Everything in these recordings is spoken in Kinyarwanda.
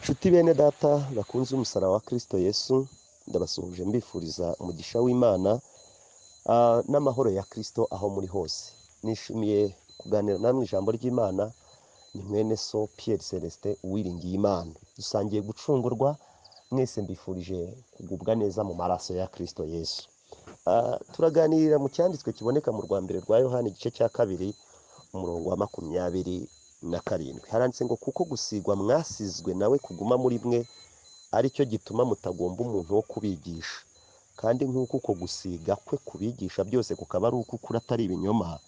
nshuti bene data bakunze umusaraba wa kirisito yesu ndabasuhuje mbifuriza umugisha w'imana ah, n'amahoro ya kirisito aho muri hose nishimiye kuganira namwe ijambo ry'imana ni mwene so piyeri celestin uwiringiye imana dusangiye gucungurwa mwese mbifurije kugubwa neza mu maraso ya kirisito yesu Ah, turaganirira mu cyanditswe kiboneka mu rwa mbere rwa yohani igice cya kabiri umurongo wa makumyabiri na karindwi haranditse ngo kuko gusigwa mwasizwe nawe kuguma muri mwe aricyo gituma mutagomba umuntu wo kubigisha kandi nk'uko uko gusiga kwe kubigisha byose kukaba ari ukukuri atari ibinyoma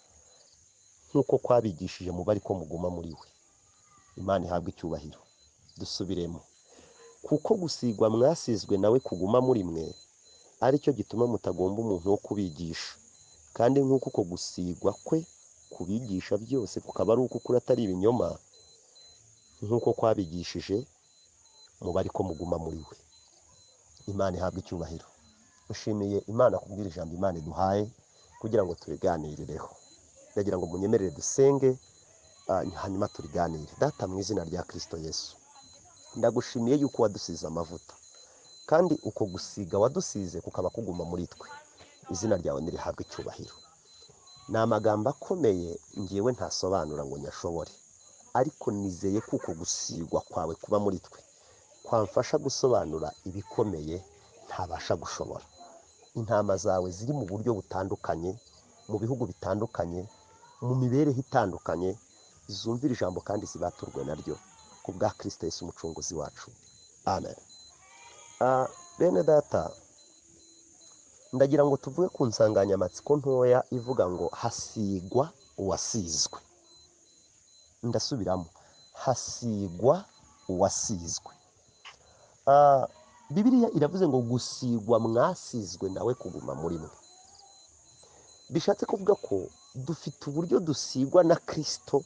nk'uko kwabigishije mube ariko muguma muri we imana ihabwe icyubahiro dusubiremo kuko gusigwa mwasizwe nawe kuguma muri mwe aricyo gituma mutagomba umuntu wo kubigisha kandi nk'uko uko gusigwa kwe kubigisha byose kukaba ari uko ukuri atari ibinyoma nk'uko kwabigishije mube ariko muguma muri we imana ihabwe icyubahiro ushimiye imana kubwira ijambo imana iduhaye kugira ngo turiganirereho ndagira ngo munyemerere dusenge ah, hanyuma turiganire data mu izina rya kirisito yesu ndagushimiye yuko wadusize amavuta kandi uko gusiga wadusize kukaba kuguma muri twe izina ryawe nirihabwe icyubahiro ni amagambo akomeye ngewe ntasobanura ngo nyashobore ariko nizeye ko uko gusigwa kwawe kuba muri twe kwamfasha gusobanura ibikomeye ntabasha gushobora intama zawe ziri mu buryo butandukanye mu bihugu bitandukanye mu mibereho itandukanye zumvira ijambo kandi zibaturwe naryo ku bwa kirisito yesu umucunguzi wacu amen Ah, bene data ndagira ngo tuvuge ku nsanganyamatsiko ntoya ivuga ngo hasigwa uwasizwe ndasubiramo hasigwa uwasizwe Ah, bibiliya iravuze ngo gusigwa mwasizwe nawe kuguma muri mwe bishatse kuvuga ko dufite uburyo dusigwa na kirisito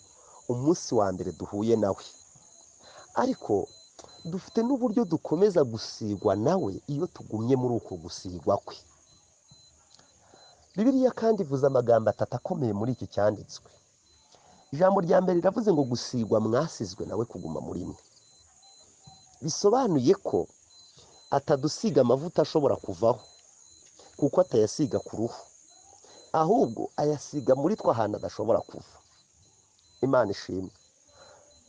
umunsi wa mbere duhuye nawe ariko dufite n'uburyo dukomeza gusigwa nawe iyo tugumye muri uko gusigwa kwe bibiliya kandi ivuze amagambo atatu akomeye muri iki cyanditswe ijambo rya mbere riravuze ngo gusigwa mwasizwe nawe kuguma muri mwe bisobanuye ko atadusiga amavuta ashobora kuvaho kuko atayasiga ku ruhu ahubwo ayasiga muri twe ahantu adashobora kuva imana ishimwe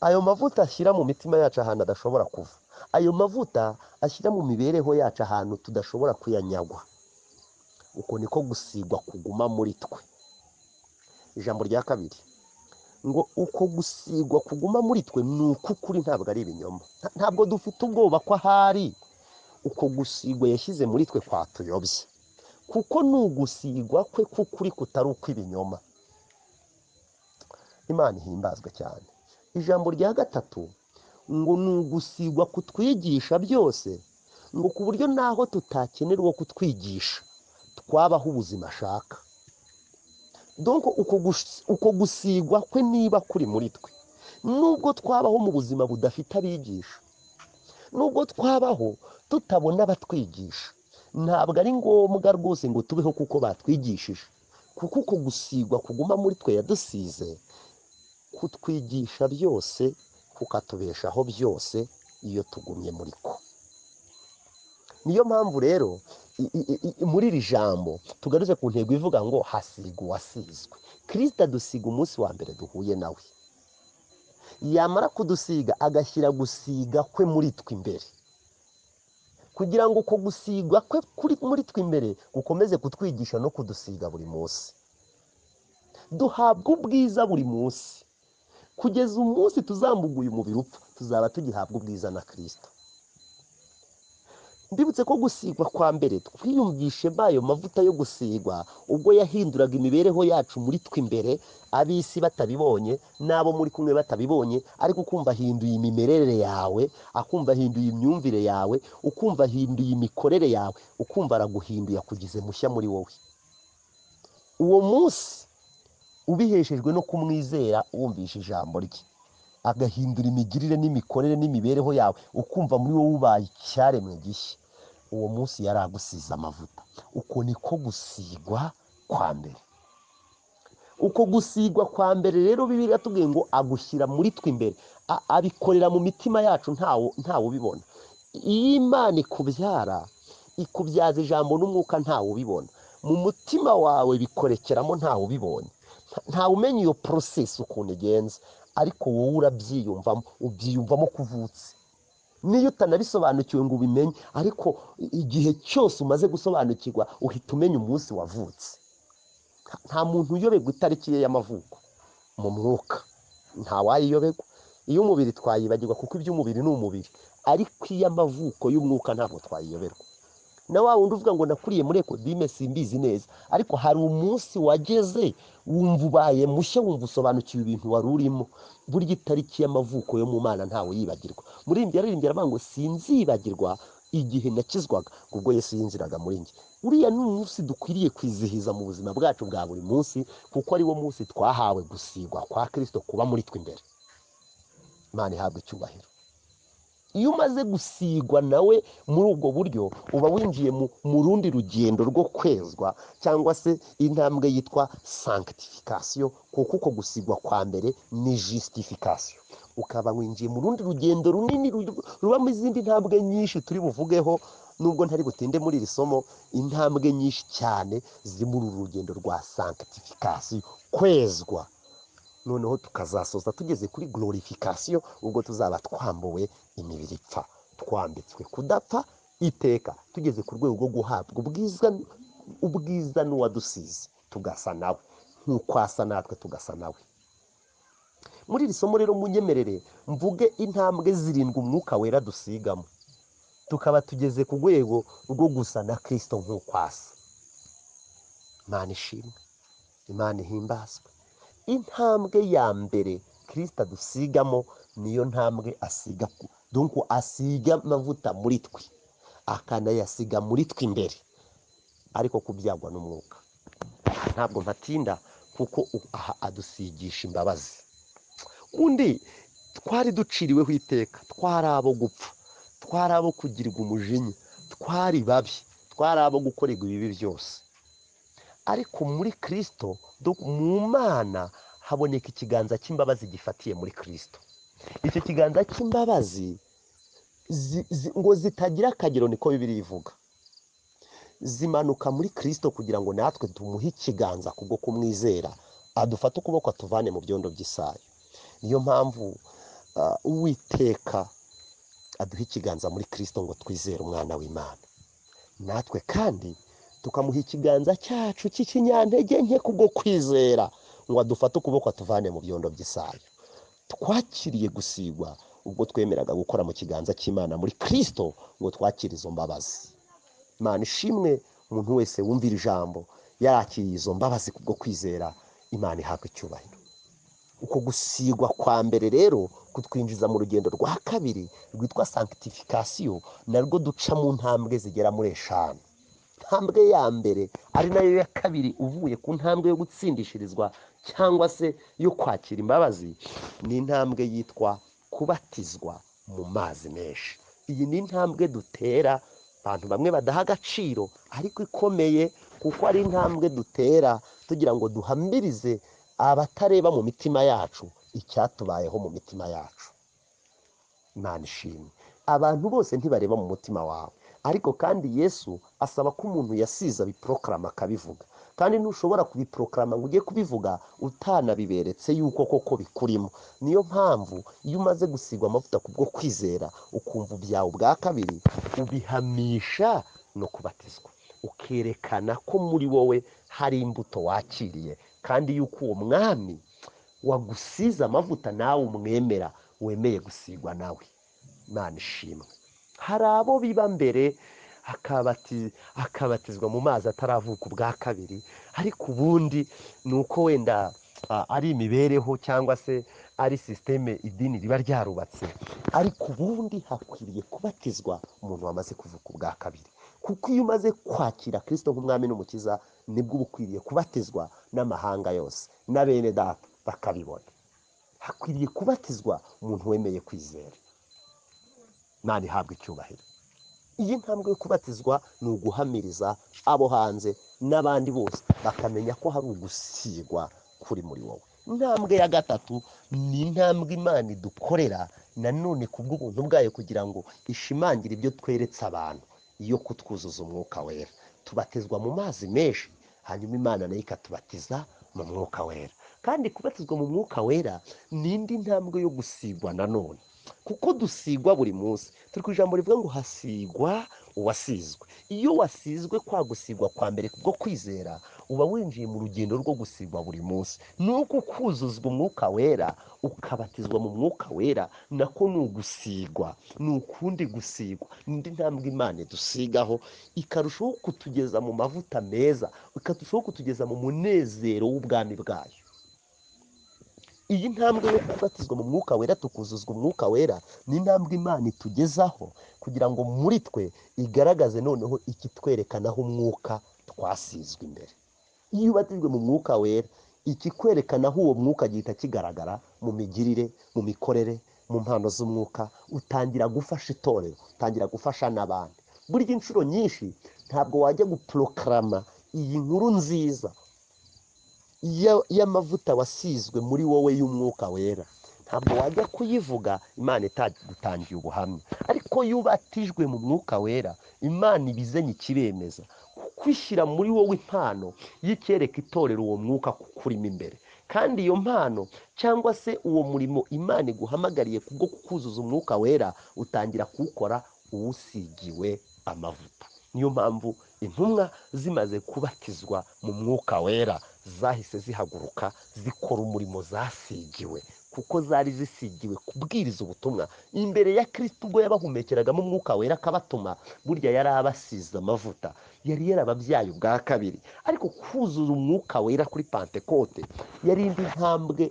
ayo mavuta ashyira mu mitima yacu ahantu adashobora kuva ayo mavuta ashyira mu mibereho yacu ahantu tudashobora kuyanyagwa uko niko gusigwa kuguma muri twe ijambo rya kabiri ngo uko gusigwa kuguma muri twe ni uko ukuri ntabwo ari ibinyoma Nta- ntabwo dufite ubwoba ko ahari uko gusigwa yashyize muri twe kwatuyobye kuko ni ugusigwa kwe k'ukuri kutari ukw'ibinyoma imana ihimbazwe cyane ijambo rya gatatu ngo ni ugusigwa kutwigisha byose ngo ku buryo naho tutakenera uwo kutwigisha twabaho ubuzima ashaka donko uko gus- uko gusigwa kwe niba kuri muri twe nubwo twabaho mu buzima budafite abigisha nubwo twabaho tutabona abatwigisha ntabwo ari ngombwa rwose ngo tubeho kuko batwigishije kuko uko gusigwa kuguma muri twe yadusize kutwigisha byose kukatubeshaho byose iyo tugumye muri ko niyo mpamvu rero i- i- i- muri iri jambo tugarutse ku ntego ivuga ngo hasigwa uwasizwe kirisita adusiga umunsi wa mbere duhuye nawe yamara kudusiga agashyira gusiga kwe muri twe imbere kugira ngo uko gusigwa kwe kuri muri twe imbere gukomeze kutwigisha no kudusiga buri munsi duhabwa ubwiza buri munsi kugeza umunsi tuzambuguye umubiri upfa tuzaba tugihabwa ubwiza na kirisito mbibutse ko gusigwa kwa mbere twiyumvishe ayo mavuta yo gusigwa ubwo yahinduraga imibereho yacu muri twe imbere ab'isi batabibonye n'abo muri kumwe batabibonye ariko ukumva ahinduye imimerere yawe akumva ahinduye imyumvire yawe ukumva ahinduye imikorere yawe ukumva araguhinduye akugize mushya muri wowe uwo munsi ubiheshejwe no kumwizera wumvisha ijambo rye agahindura imigirire n'imikorere n'imibereho yawe ukumva muri wowe ubaye icyaremwe gishya uwo munsi yari agusize amavuta uko niko gusigwa kwa mbere uko gusigwa kwa mbere rero bibiri tubwiye ngo agushyira muri twe imbere A- abikorera mu mitima yacu ntawe ntawe ubibona iyo imana ikubyara ikubyaza ijambo n'umwuka ntawe ubibona mu mutima wawe bikorekeramo ntawe ubibonye Nta- ntawe umenya iyo porosesi ukuntu igenza ariko wowe urabyiyumvamo ubyiyumvamo kuvutse niyo utanabisobanukiwe ngo ubimenye ariko igihe cyose umaze gusobanukirwa uhita umenya umunsi wavutse Nta- nta muntu uyoberwa itariki ye y'amavuko mu mwuka ntawayiyoberwa iy'umubiri twayibagirwa kuko iby'umubiri ni umubiri ariko iy'amavuko y'umwuka ntabwo twayiyoberwa na wa wundi uvuga ngo nakuriye muri ekodime simbizi neza ariko hari umunsi wageze wumva ubaye mushya wumva usobanukiwe ibintu wari urimo burya itariki y'amavuko yo mu mana ntawe yibagirwa muririmbyi yaririmbye aravuga ngo sinzibagirwa igihe nakizwaga ngo ubwo yesu yinjiraga muri njye uriya ni umunsi dukwiriye kwizihiza mu buzima bwacu bwa buri munsi kuko ari wo munsi twahawe gusigwa kwa kirisito kuba muri twe imbere imana ihabwa icyubahiro iyo umaze gusigwa nawe muri ubwo buryo uba winjiye mu mu rundi rugendo rwo kwezwa cyangwa se intambwe yitwa sankitifikasiyo kuko uko gusigwa kwa mbere ni jisitifikasiyo ukaba winjiye mu rundi rugendo runini ru- rubamo izindi ntambwe nyinshi turi buvugeho nubwo ntari butinde muri iri somo intambwe nyinshi cyane ziri muri uru rugendo rwa sankitifikasiyo kwezwa noneho tukazasoza tugeze kuri glorification ubwo tuzaba twambuwe imibiri ipfa twambitswe kudapfa iteka tugeze ku rwego rwo guhabwa ubwiza ubwiza n'uwadusize tugasa nawe nk'uko asa natwe tugasa nawe muri iri somo rero munyemerere mvuge intambwe zirindwi umwuka wera dusigamo tukaba tugeze ku rwego rwo gusa na kirisito nk'uko asa imana ishimwe imana ihimbazwe intambwe ya mbere kirisita dusigamo niyo ntambwe asiga ku- dunku asiga amavuta muri twe akanayasiga muri twe imbere ariko kubyagwa n'umwuka ntabwo mpatinda kuko u- aha adusigisha imbabazi undi twari duciriweho iteka twari abo gupfa twari abo kugirirwa umujinya twari babi twari abo gukorerwa ibibi byose ariko muri kirisito do- mu mana haboneka ikiganza cy'imbabazi gifatiye muri kirisito icyo kiganza cy'imbabazi zi- zi- ngo zitagira akagero niko bibiri ivuga zimanuka muri kirisito kugira ngo natwe tumuhe ikiganza kubwo kumwizera adufate ukuboko atuvane mu byondo by'isayo niyo mpamvu ah, uwiteka aduha ikiganza muri kirisito ngo twizere umwana w'imana natwe kandi tukamuha ikiganza cyacu cy'ikinyantege nke kubwo kwizera ngo adufate ukuboko atuvane mu byondo by'isayo twakiriye gusigwa ubwo twemeraga gukora mu kiganza cy'imana muri kirisito ngo twakire izo mbabazi imana ishimwe umuntu wese wumvira ijambo yarakiriye izo mbabazi kubwo kwizera imana ihabwa icyubahiro uko gusigwa kwa mbere rero kutwinjiza mu rugendo rwa kabiri rwitwa sankitifikasiyo narwo duca mu ntambwe zigera muri eshanu ntambwe ya mbere ari nayo ya kabiri uvuye ku ntambwe yo gutsindishirizwa cyangwa se yo kwakira imbabazi ni intambwe yitwa kubatizwa mu mazi menshi iyi ni intambwe dutera abantu bamwe badaha agaciro ariko ikomeye kuko ari intambwe dutera tugira ngo duhamirize abatareba mu mitima yacu icyatubayeho mu mitima yacu imana ishimwe abantu bose ntibareba mu mutima wawe ariko kandi yesu asaba ko umuntu yasiza biporokarama akabivuga kandi ntushobora kubiporokarama ngo ujye kubivuga utanabiberetse yuko koko bikurimo niyo mpamvu iyo umaze gusigwa amavuta kubwo kwizera ukumva ubyawe bwa kabiri ubihamisha no kubatizwa ukerekana ko muri wowe hari imbuto wakiriye kandi yuko uwo mwami wagusize amavuta nawe umwemera wemeye gusigwa nawe imana ishimwe hari abo biba mbere akabati- akabatizwa mu mazi ataravuka ubwa kabiri ariko ubundi ni uko wenda ah, ari imibereho cyangwa se ari sisiteme idini riba ryarubatse ariko ubundi hakwiriye kubatizwa umuntu wamaze kuvuka ubwa kabiri kuko iyo umaze kwakira kirisito nk'umwami n'umukiza nibwo uba ukwiriye kubatizwa n'amahanga yose na bene data bakabibona hakwiriye kubatizwa umuntu wemeye kwizera imana ihabwa icyubahiro iyi ntambwe yo kubatizwa ni uguhamiriza abo hanze n'abandi bose bakamenya ko hari ugusigwa kuri muri wowe intambwe ya gatatu ni intambwe imana idukorera nanone ku bw'ubuntu bwayo kugira ngo ishimangire ibyo tweretse abantu yo kutwuzuza umwuka wera tubatizwa mu mazi menshi hanyuma imana nayo ikatubatiza mu mwuka wera kandi kubatizwa mu mwuka wera ni indi ntambwe yo gusigwa nanone kuko dusigwa buri munsi turi ku ijambo rivuga ngo hasigwa uwasizwe iyo wasizwe kwa gusigwa kwa mbere bwo kwizera uba winjiye mu rugendo rwo gusigwa buri munsi ni uko ukuzuzwa umwuka wera ukabatizwa mu mwuka wera nako ni ugusigwa ni ukundi gusigwa n'indi ntambwe imana dusigaho ikarushaho kutugeza mu mavuta meza ikarushaho kutugeza mu munezero w'ubwami bwayo iyi ntambwe yo kubatizwa mu mwuka wera tukuzuzwa umwuka wera ni intambwe imana itugezaho kugira ngo muri twe igaragaze noneho ikitwerekanaho umwuka twasizwe imbere iyo ubatijwe mu mwuka wera ikikwerekanaho uwo mwuka gihita kigaragara mu migirire mu mikorere mu mpano z'umwuka utangira gufasha itorero utangira gufasha n'abandi burya inshuro nyinshi ntabwo wajya guporokarama iyi nkuru nziza ya- y'amavuta wasizwe muri wowe y'umwuka wera ntabwo wajya kuyivuga imana itagutangiye ubuhamya ariko iyo ubatijwe mu mwuka wera imana ibizenye ikibemeza kwishyira muri wowe impano yikereka itorero uwo mwuka kukurimo imbere kandi iyo mpano cyangwa se uwo murimo imana iguhamagariye kubwo kukuzuza umwuka wera utangira kuwukora uwusigiwe amavuta niyo mpamvu intumwa zimaze kubatizwa mu mwuka wera zahise zihaguruka zikora umurimo zasigiwe kuko zari zisigiwe kubwiriza ubutumwa imbere ya kirisito ubwo yabahumekeragamo umwuka wera akabatuma burya yari abasize amavuta yari yarababyaye ubwa kabiri ariko kuzuza umwuka wera kuri pantekote yari indi ntambwe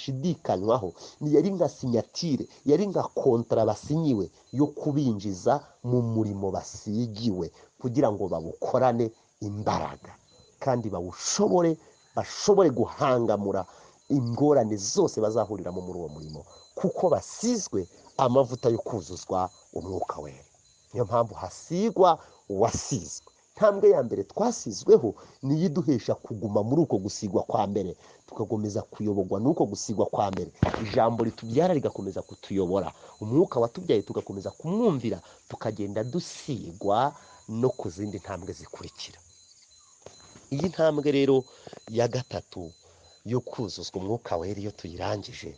ntashidikanywaho ni yari nka sinyatire yari nka kontara basinyiwe yo kubinjiza mu murimo basigiwe kugira ngo bawukorane imbaraga kandi bawushobore bashobore guhangamura ingorane zose bazahuriramo muri uwo murimo kuko basizwe amavuta yo kuzuzwa umwuka wera niyo mpamvu hasigwa uwasizwe intambwe ya mbere twasizweho ni iyo iduhesha kuguma muri uko gusigwa kwa mbere tugakomeza kuyoborwa n'uko gusigwa kwa mbere ijambo ritubyara rigakomeza kutuyobora umwuka watubyaye tugakomeza kumwumvira tukagenda dusigwa no ku zindi ntambwe zikurikira iyi ntambwe rero ya gatatu yo kuzuzwa umwuka wera iyo tuyirangije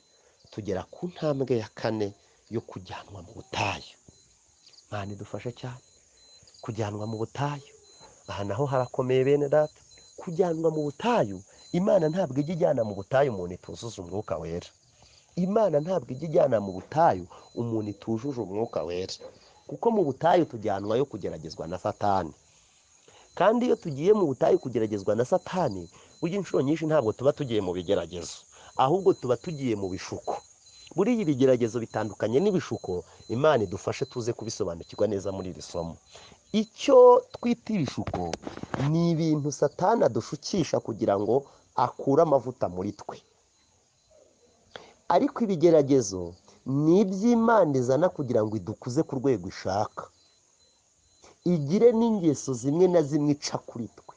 tugera ku ntambwe ya kane yo kujyanwa mu butayu mwana idufashe cyane kujyanwa mu butayu aha naho harakomeye bene data kujyanwa mu butayu imana ntabwo ijya ijyana mu butayu umuntu ituzuza umwuka wera imana ntabwo ijya ijyana mu butayu umuntu itujuje umwuka wera kuko mu butayu tujyanwayo kugeragezwa na satani kandi iyo tugiye mu butayu kugeragezwa na satani burya inshuro nyinshi ntabwo tuba tugiye mu bigeragezo ahubwo tuba tugiye mu bishuko buriya ibigeragezo bitandukanye n'ibishuko imana idufashe tuze kubisobanukirwa neza muri iri somo icyo twita ibishuko ni ibintu satani adushukisha kugira ngo akure amavuta muri twe ariko ibigeragezo ni iby'imana izana kugira ngo idukuze ku rwego ishaka igire n'ingeso zimwe na zimwe ica kuri twe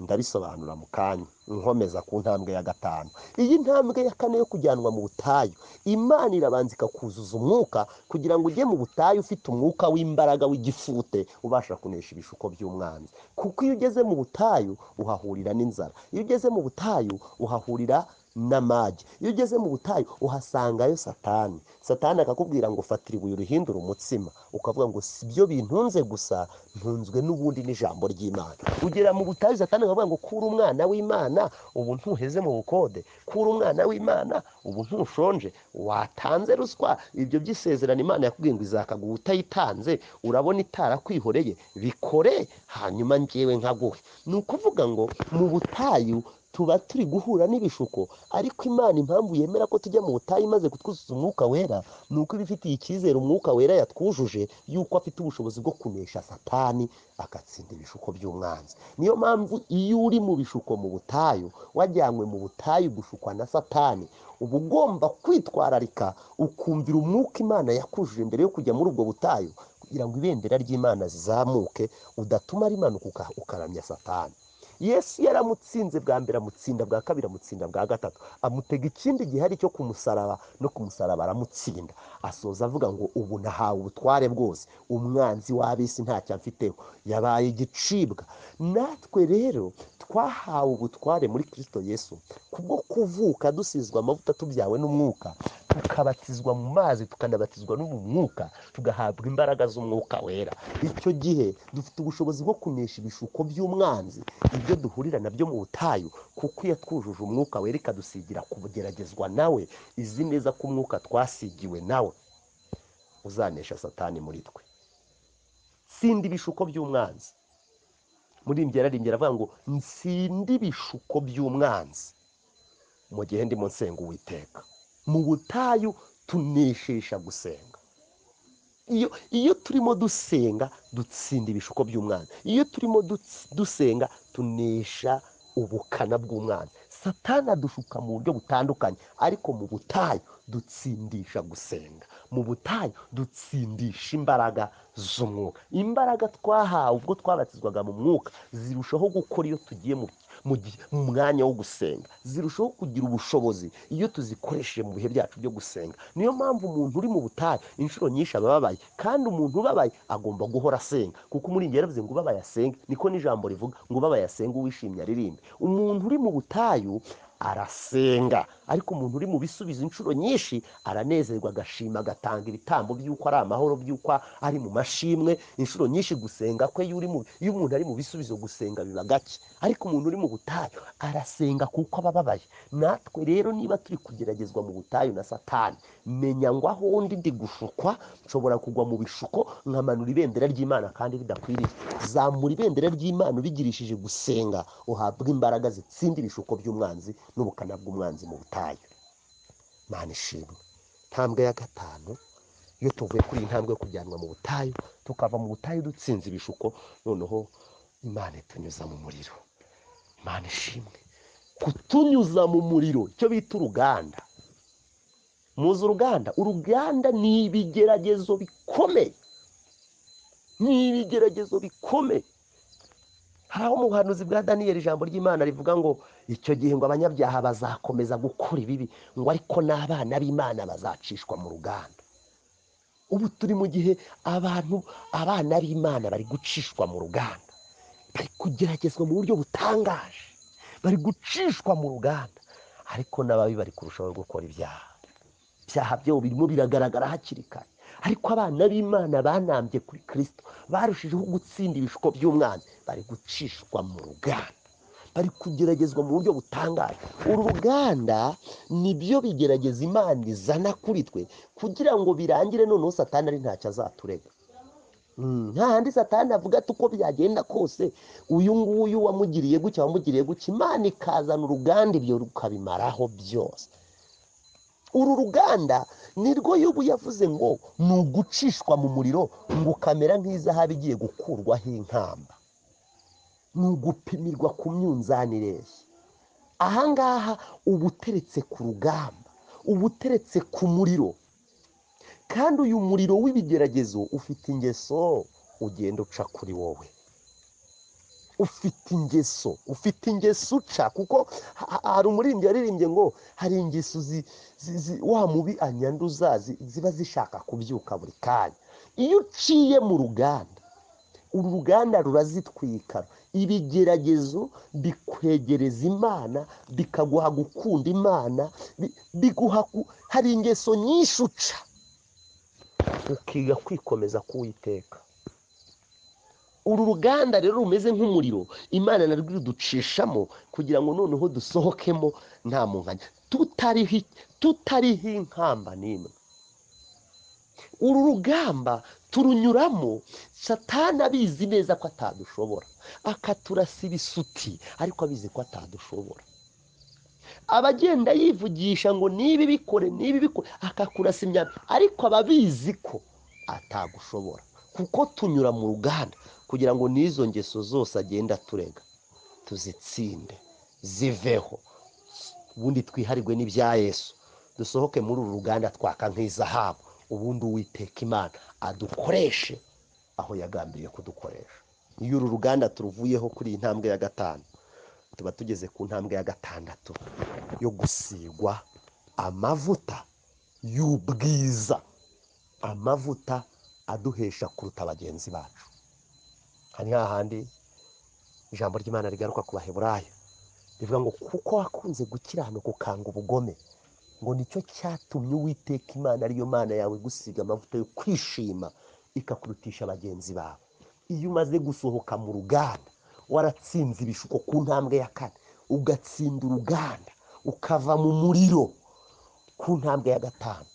ndabisobanura mu kanya nkomeza ku ntambwe ya gatanu iyi ntambwe ya kane yo kujyanwa mu butayu imana irabanza ikakuzuza umwuka kugira ngo ujye mu butayu ufite umwuka w'imbaraga w'igifute ubasha kunesha ibishuko by'umwanzi kuko iyo ugeze mu butayu uhahurira n'inzara iyo ugeze mu butayu uhahurira n'amage iyo ugeze mu butayu uhasangayo satani satani akakubwira ngo fatira ibuye urihindure umutsima ukavuga ngo si byo bintunze gusa ntunzwe n'ubundi n'ijambo ry'imana ugera mu butayu satani akavuga ngo kura umwana w'imana ubu ntuheze mu bukode kura umwana w'imana ubu ntushonje watanze ruswa ibyo by'isezerano imana yakubwiye ngo izakaguha utayitanze urabona itarakwihoreye bikore hanyuma njyewe nkaguhe ni ukuvuga ngo mu butayu tuba turi guhura n'ibishuko ariko imana impamvu yemera ko tujya mu butayu imaze kutwuzuza umwuka wera ni uko iba ifitiye icyizere umwuka wera yatwujuje yuko afite ubushobozi bwo kunesha satani agatsinda ibishuko by'umwanzi niyo mpamvu iyo uri mu bishuko mu butayu wajyanywe mu butayu gushukwa na satani uba ugomba kwitwararika ukumvira umwuka imana yakujuje mbere yo kujya muri ubwo butayu kugira ngo ibendera ry'imana zizamuke udatuma rimanuka uka- ukaramya satani yesu yaramutsinze bwa mbere amutsinda bwa kabiri amutsinda bwa gatatu amutega ikindi gihari cyo kumusaraba no kumusaraba aramutsinda asoza avuga ngo ubu nahawe ubutware bwose umwanzi w'ab'isi ntacyo amfiteho yabaye igicibwa natwe rero twahawe ubutware muri kirisito yesu kubwo kuvuka dusizwa amavuta tubyawe n'umwuka tukabatizwa mu mazi tukanabatizwa no mu mwuka tugahabwa imbaraga z'umwuka wera icyo gihe dufite ubushobozi bwo kunesha ibishuko by'umwanzi ibyo duhurira nabyo mu butayu kuko iyo twujuje umwuka wera ikadusigira kugeragezwa nawe izi neza ko umwuka twasigiwe nawe uzanesha satani muri twe sindi ibishuko by'umwanzi muri ararengera avuga ngo nsinde ibishuko by'umwanzi mu gihe ndimo nsenga uwiteka mu butayu tuneshesha gusenga iyo iyo turimo dusenga dutsinda ibishuko by'umwana iyo turimo dusenga tunesha ubukana bw'umwana satana adushuka mu buryo butandukanye ariko mu butayu dutsindisha gusenga mu butayu dutsindisha imbaraga z'umwuka imbaraga twahawe ubwo twabatizwaga mu mwuka zirushaho gukora iyo tugiye mu mu mwanya wo gusenga zirushaho kugira ubushobozi iyo tuzikoresheje mu bihe byacu byo gusenga niyo mpamvu umuntu uri mu butayu inshuro nyinshi aba ababaye kandi umuntu ubabaye agomba guhora asenga kuko muri ingero yavuze ngo ubabaye asenge niko n'ijambo rivuga ngo ubabaye asenge uwishimye aririmbe umuntu uri mu butayu arasenga ariko umuntu uri mu bisubizo inshuro nyinshi aranezerwa agashima agatanga ibitambo by'uko ari amahoro by'uko ari mu mashimwe inshuro nyinshi gusenga kwe iyo uri mu iyo umuntu ari mu bisubizo gusenga biba gake ariko umuntu uri mu butayu arasenga kuko aba ababaye natwe rero niba turi kugeragezwa mu butayu na satani menya ngo aho undi ndi gushukwa nshobora kugwa mu bishuko nkamanura ibendera ry'imana kandi bidakwiriye zamura ibendera ry'imana ubigirishije gusenga uhabwa imbaraga zitsinda ibishuko by'umwanzi n'ubukana bw'umwanzi mu butayu mana ishimwe intambwe ya gatanu iyo tuvuye kuri iyi ntambwe yo kujyanwa mu butayu tukava mu butayu dutsinze ibishuko noneho imana itunyuza mu muriro imana ishimwe kutunyuza mu muriro icyo bita uruganda muzi uruganda uruganda ni ibigeragezo bikomeye ni ibigeragezo bikomeye hari aho mu buhanuzi bwa daniyeli ijambo ry'imana rivuga ngo icyo gihe ngo abanyabyaha bazakomeza gukora ibibi ngo ariko n'abana b'imana bazacishwa mu ruganda ubu turi mu gihe abantu abana b'imana bari gucishwa mu ruganda bari kugeragezwa mu buryo butangaje bari gucishwa mu ruganda ariko n'ababi bari kurushaho gukora ibyaha ibyaha byabo birimo biragaragara hakiri kare ariko abana b'imana banambye kuri kirisito barushijeho gutsinda ibishuko by'umwana bari gucishwa mu ruganda bari kugeragezwa mu buryo butangaje uru ruganda nibyo bigerageza imana izana kuri twe kugira ngo birangire noneho satani ari ntacyo azaturega nta handi satani avuga ati uko byagenda kose uyu nguyu wamugiriye gutya wamugiriye gutya imana ikazana uruganda ibyo rukabimaraho byose uru ruganda nirwo y'ubu yavuze ngo ni ugucishwa mu muriro ngo ukamera nk'izahabu igiye gukurwaho inkamba ni ugupimirwa ku myunzanirere ahangaha uba uteretse ku rugamba uba uteretse ku muriro kandi uyu muriro w'ibigeragezo ufite ingeso ugenda uca kuri wowe ufite ingeso ufite ingeso uca kuko hari umuririmbyi yaririmbye ngo hari ingeso wa mubi anyanduza ziba zishaka kubyuka buri kanya iyo uciye mu ruganda uru ruganda rurazitwika ibigeragezo bikwegereza imana bikaguha gukunda imana biguha hari ingeso nyinshi uca ukiga kwikomeza k'uwiteka uru ruganda rero rumeze nk'umuriro imana narwo iruducishamo kugira ngo noneho dusohokemo nta munganya tutariho inkamba n'imwe uru rugamba turunyuramo satana abizi neza ko atadushobora akaturasa ibisuti ariko abizi ko atadushobora abagenda yivugisha ngo niba ibikore niba ibikore akakurasa imyanda ariko aba abizi ko atagushobora kuko tunyura mu ruganda kugira ngo n'izo ngeso zose agenda turega tuzitsinde ziveho ubundi twiharigwe n'ibya yesu dusohoke muri uru ruganda twaka nk'izahabu ubundi uwiteka imana adukoreshe aho yagambiriye kudukoresha iyo uru ruganda turuvuyeho kuri iyi ntambwe ya gatanu tuba tugeze ku ntambwe ya gatandatu yo gusigwa amavuta y'ubwiza amavuta aduhesha kuruta bagenzi bacu hari hahandi ijambo ry'imana rigaruka ku baheburayo rivuga ngo kuko wakunze gukiranuka ukanga ubugome ngo nicyo cyatumye uwiteka imana ariyo mana yawe gusiga amavuta yo kwishima ikakurutisha bagenzi bawe iyo umaze gusohoka mu ruganda waratsinze ibishuko ku ntambwe ya kane ugatsinda uruganda ukava mu muriro ku ntambwe ya gatanu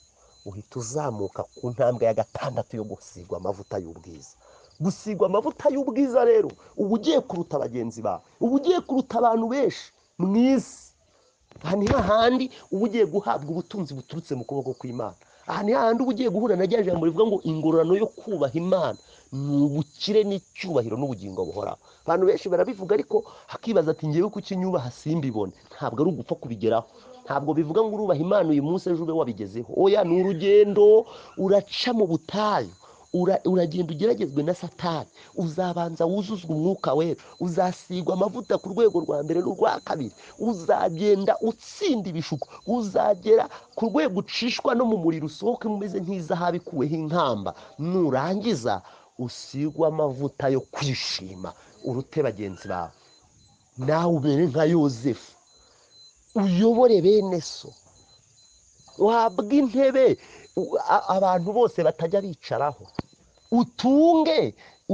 uhita uzamuka ku ntambwe ya gatandatu yo gusigwa amavuta y'ubwiza gusigwa amavuta y'ubwiza rero uba ugiye kuruta bagenzi bawe uba ugiye kuruta abantu benshi mu isi aha ni hahandi uba ugiye guhabwa ubutunzi buturutse mu kuboko kw'imana aha ni hahandi uba ugiye guhura na rya jambo rivuga ngo ingororano yo kubaha imana ni ubukire n'icyubahiro n'ubugingo buhoraho abantu benshi barabivuga ariko hakibaza ati ngewe kuki nyubaha simbibone ntabwo ari ugupfa kubigeraho ntabwo bivuga ngo urubaha imana uyu munsi ejo ube wabigezeho oya ni urugendo uraca mu butayu ura- uragenda ugeragezwe na satani uzabanza wuzuzwa umwuka wera uzasigwa amavuta ku rwego rwa mbere n'urwa kabiri uzagenda utsinda ibishuko uzagera ku rwego ucishwa no mu muriro usohoke umeze nk'izahabu ikuweho inkamba nurangiza usigwe amavuta yo kwishima urute bagenzi bawe nawe umere nka yozefu uyobore bene so wabwa intebe u- a- abantu bose batajya bicaraho utunge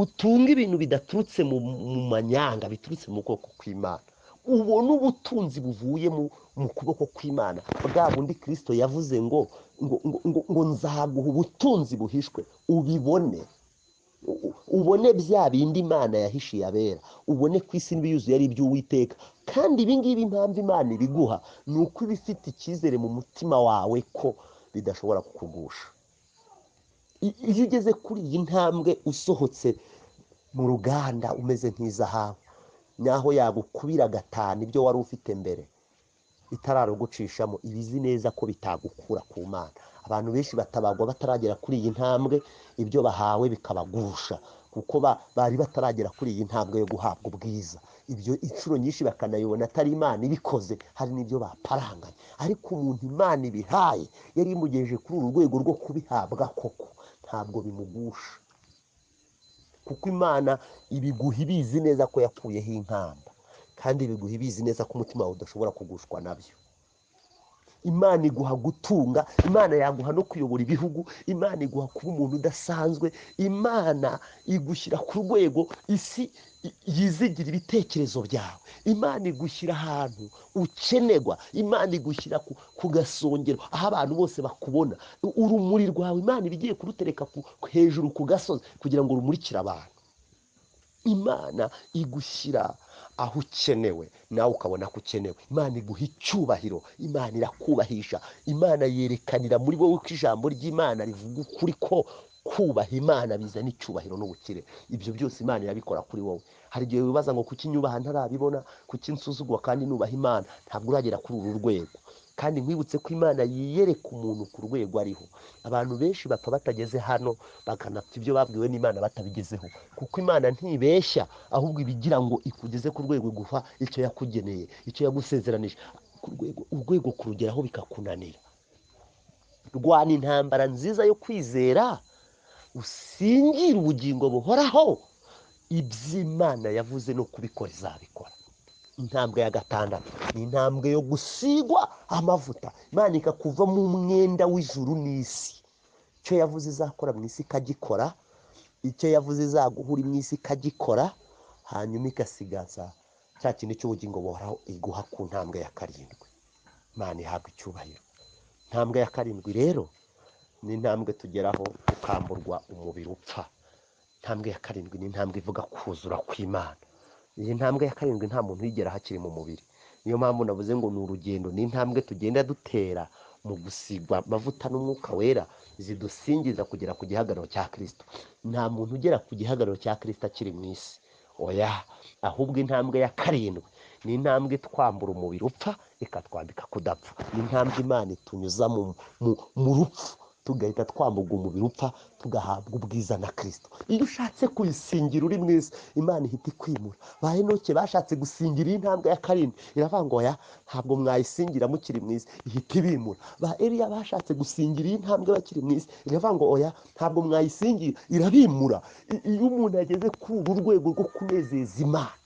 utunge ibintu bidaturutse mu mu manyanga biturutse mu kuboko kw'imana ubone ubutunzi buvuye mu mu kuboko kw'imana bwa bundi kirisito yavuze ngo ngo ngo ngo ngo nzaguha ubutunzi buhishwe ubibone u- ubone bya bindi imana yahishiye abera ubone ku isi n'ibiyuzuye ari iby'uwiteka kandi ibi ngibi impamvu imana ibiguha ni uko iba ifite icyizere mu mutima wawe ko bidashobora kukugusha I- iyo ugeze kuri iyi ntambwe usohotse mu ruganda umeze nk'izahabu naho yagukubira gatanu ibyo wari ufite mbere itararugucishamo iba izi neza ko bitagukura ku mana abantu benshi batabagwa bataragera kuri iyi ntambwe ibyo bahawe bikabagusha kuko ba- bari bataragera kuri iyi ntambwe yo guhabwa ubwiza ibyo inshuro nyinshi bakanayibona atari imana ibikoze hari n'ibyo baparanganye ariko umuntu imana ibihaye yari imugejeje kuri uru rwego rwo kubihabwa koko ntabwo bimugusha kuko imana ibiguha ibizi neza ko yakuyeho inkamba kandi ibiguha ibizi neza ko umutima wawe udashobora kugushwa nabyo imana iguha gutunga imana yaguha no kuyobora ibihugu imana iguha kuba umuntu udasanzwe imana igushyira ku rwego isi i- yizigira ibitekerezo byawe imana igushyira ahantu ukenerwa imana igushyira ku, ku gasongero aho abantu bose bakubona U- urumuri rwawe imana iba igiye kurutereka ku, hejuru ku gasozi kugira ngo rumurikire abantu imana igushyira aho ukenewe nawe ukabona ko ukenewe imana iguha icyubahiro imana irakubahisha imana yerekanira muri wowe ko ijambo ry'imana rivuga ukuri ko kubaha imana bizana icyubahiro n'ubukire ibyo byose imana irabikora kuri wowe hari igihe wibaza ngo kuki nyubaha ntarabibona kuki nsuzugwa kandi nubaha imana ntabwo uragera kuri uru rwego kandi nkwibutse ko imana yiyereka umuntu ku rwego ariho abantu benshi bapfa batageze hano bakanapfa ibyo babwiwe n'imana batabigezeho kuko imana ntibeshya ahubwo ibigira ngo ikugeze ku rwego iguha icyo yakugeneye icyo yagusezeranije ku rwego urwego kurugeraho bikakunanira rwana intambara nziza yo kwizera usingire ubugingo buhoraho iby'imana yavuze no kubikora izabikora intambwe ya gatandatu ni intambwe yo gusigwa amavuta imana ikakuva mu mwenda w'ijuru n'isi icyo yavuze izakora mu isi ikagikora icyo yavuze izaguhura mu isi ikagikora hanyuma igasigaza cya kintu cy'ubugingo buhoraho iguha ku ntambwe ya karindwi imana ihabwa icyubahiro intambwe ya karindwi rero ni intambwe tugeraho ukamburwa umubiri upfa intambwe ya karindwi ni intambwe ivuga kuzura kw'imana iyi ntambwe ya karindwi nta muntu uyigeraho akiri mu mubiri niyo mpamvu navuze ngo ni urugendo ni intambwe tugenda dutera mu gusigwa amavuta n'umwuka wera zidusingiza kugera ku gihagararo cya kirisito nta muntu ugera ku gihagararo cya kirisito akiri mu isi oya ahubwo intambwe ya karindwi ni intambwe twambura umubiri upfa ikatwambika kudapfa ni intambwe imana itunyuza mu, mu, mu rupfu tugahita twambuga umubiri upfa tugahabwa ubwiza na kirisito iyo ushatse kuyisingira uri mwiza imana ihita ikwimura ba henoke bashatse gusingira iyi ntambwe ya karindwi iravuga ngo ya ntabwo mwayisingira mukiri mwiza ihita ibimura ba eriya bashatse gusingira iyi ntambwe bakiri mwiza iravuga ngo oya ntabwo mwayisingira irabimura I- iyo umuntu yageze kuri uru rwego rwo kunezeza imana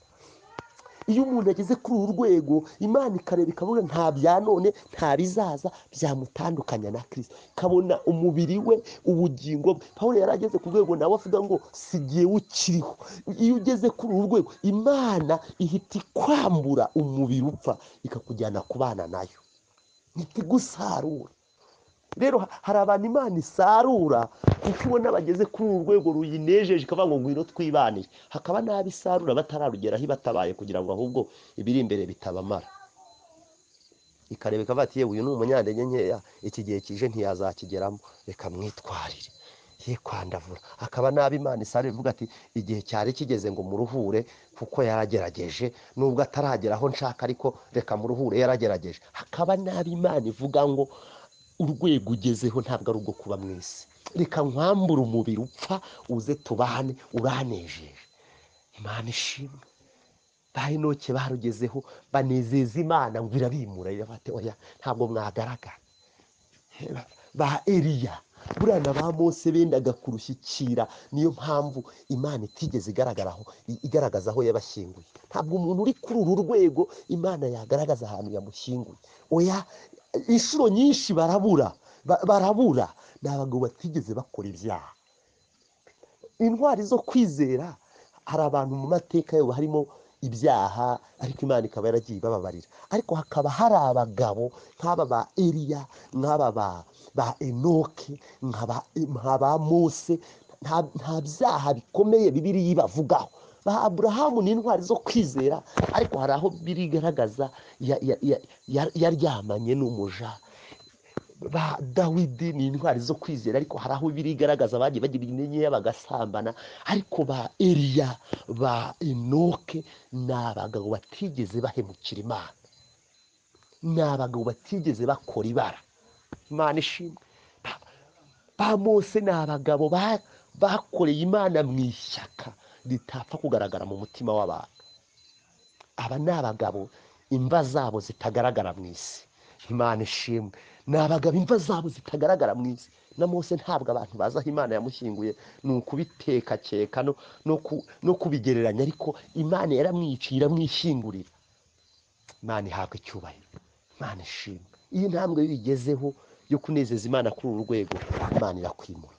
iyo umuntu ageze kuri uru rwego imana ikareba ikabona nta bya none nta bizaza byamutandukanya na kirisito ikabona umubiri we ubugingo bwe paul yari ageze ku rwego nawe avuga ngo sigiye ukiriho iyo ugeze kuri uru rwego imana ihita ikwambura umubiri upfa ikakujyana kubana nayo ntiti gusarura rero ha- hari abantu imana isarura kuko ibona bageze kuri uru rwego ruyinejeje ikavuga ngo ngwino twibanire hakaba n'abo isarura batararugeraho ibatabaye kugira ngo ahubwo ibiri imbere bitabamara ikareba ikavuga ati yewe uyu ni umunyantege nkeya iki gihe kije ntiyazakigeramo reka mwitwarire ye kwandavura akaba n'abo imana isarura ivuga ati igihe cyari kigeze ngo muruhure kuko yaragerageje nubwo ataragera aho nshaka ariko reka muruhure yaragerageje hakaba n'abo imana ivuga ngo urwego ugezeho ntabwo ari urwo kuba mu isi reka nkwambure umubiri upfa uze tubane uranejeje imana ishimwe ba henoke barugezeho banezeza imana ngo irabimura irabate oya ntabwo mwagaragara ba eriya buriya ba mose bendaga kurushyikira niyo mpamvu imana itigeze igaragaraho i- igaragaza aho yabashyinguye ntabwo umuntu uri kuri uru rwego imana yagaragaza ahantu yamushyinguye oya inshuro nyinshi barabura ba- barabura ni abagabo batigeze bakora ibyaha intwari zo kwizera hari abantu mu mateka yabo harimo ibyaha ariko imana ikaba yaragiye ibababarira ariko hakaba hari abagabo nk'aba ba eriya nk'aba ba ba enoke nk'aba nk'aba mose nta nta byaha bikomeye bibiri bavugaho ba aburahamu ni intwari zo kwizera ariko hari aho biri igaragaza ya- ya- ya- ya- yaryamanye n'umuja ba dawidi ni intwari zo kwizera ariko hari aho biri igaragaza bagiye bagira inyenyeri bagasambana ariko ba eriya ba enoke ni abagabo batigeze bahemukira imana ni abagabo batigeze bakora ibara imana ishimwe Ba- ba mose ni abagabo ba- bakoreye imana mu ishyaka ritapfa kugaragara mu mutima w'abantu aba ni abagabo imva zabo zitagaragara mu isi imana ishimwe ni abagabo imva zabo zitagaragara mu isi na mose ntabwo abantu bazi aho imana yamushyinguye ni ukubitekakeka no- no ku- no kubigereranya ariko imana yaramwiciye iramwishyingurira imana ihabwa icyubahiro imana ishimwe iyo intambwe bigezeho yo kunezeza imana kuri uru rwego imana irakwimura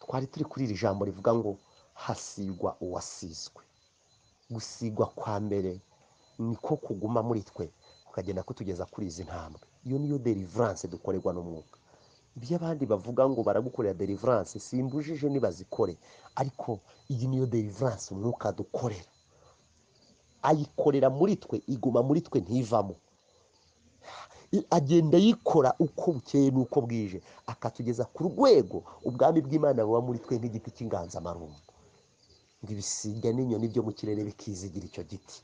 twari turi kuri iri jambo rivuga ngo hasigwa uwasizwe gusigwa kwa mbere niko kuguma muri twe kukagenda kutugeza kuri izi ntambwe iyo niyo deliverance dukorerwa n'umwuka ibyo abandi bavuga ngo baragukorera deliverance simbujije nibazikore ariko iyi niyo deliverance umwuka dukorera ayikorera muri twe iguma muri twe ntivamo I- agenda yikora uko bukeye n'uko bwije akatugeza ku rwego ubwami bw'imana buba muri twe nk'igiti cy'inganzamarumbu ngo ibisiga n'inyoni byo mu kirere bikizigira icyo giti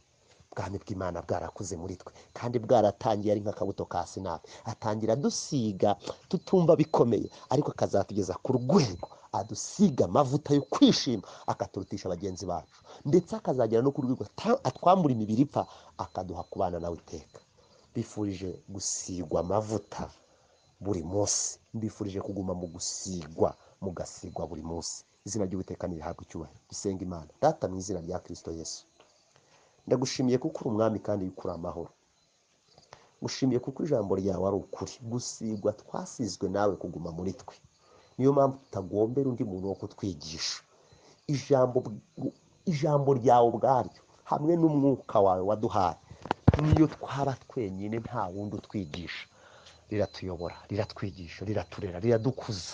ubwami bw'imana bwarakuze muri twe kandi bwaratangiye ari nk'akabuto ka sinapi atangira adusiga tutumva bikomeye ariko akazatugeza ku rwego adusiga amavuta yo kwishima akaturutisha bagenzi bacu ndetse akazagera no ku rwego ata- atwambura imibiri ipfa akaduha kubana nawe iteka mbifurije gusigwa amavuta buri munsi mbifurije kuguma mu gusigwa mugasigwa buri munsi izina ry'uwiteka nirihabwa icyubahiro dusenga imana data mu izina rya kirisito yesu ndagushimiye kuko uri umwami kandi yukura amahoro ngushimiye kuko ijambo ryawe ari ukuri gusigwa twasizwe nawe kuguma muri twe niyo mpamvu tutagombera undi muntu wo kutwigisha ijambo bw- ijambo ryawe ubwaryo hamwe n'umwuka wawe waduhaye niyo twaba twenyine nta wundi utwigisha riratuyobora riratwigisha riraturera riradukuza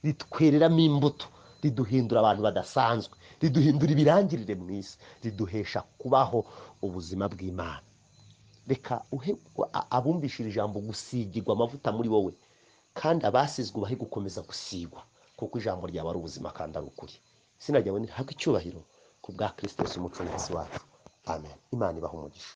ritwereramo imbuto riduhindura abantu badasanzwe riduhindura ibirangirire mu isi riduhesha kubaho ubuzima bw'imana reka uhe a- abumvishira ijambo gusigirwa amavuta muri wowe kandi abasizwe ubahe gukomeza gusigwa kuko ijambo ryawe ari ubuzima kandi ari ukuri izina ryawe nirihaka icyubahiro ku bwa kirisito yesu umucunguzi wacu amen imana ibaha umugisha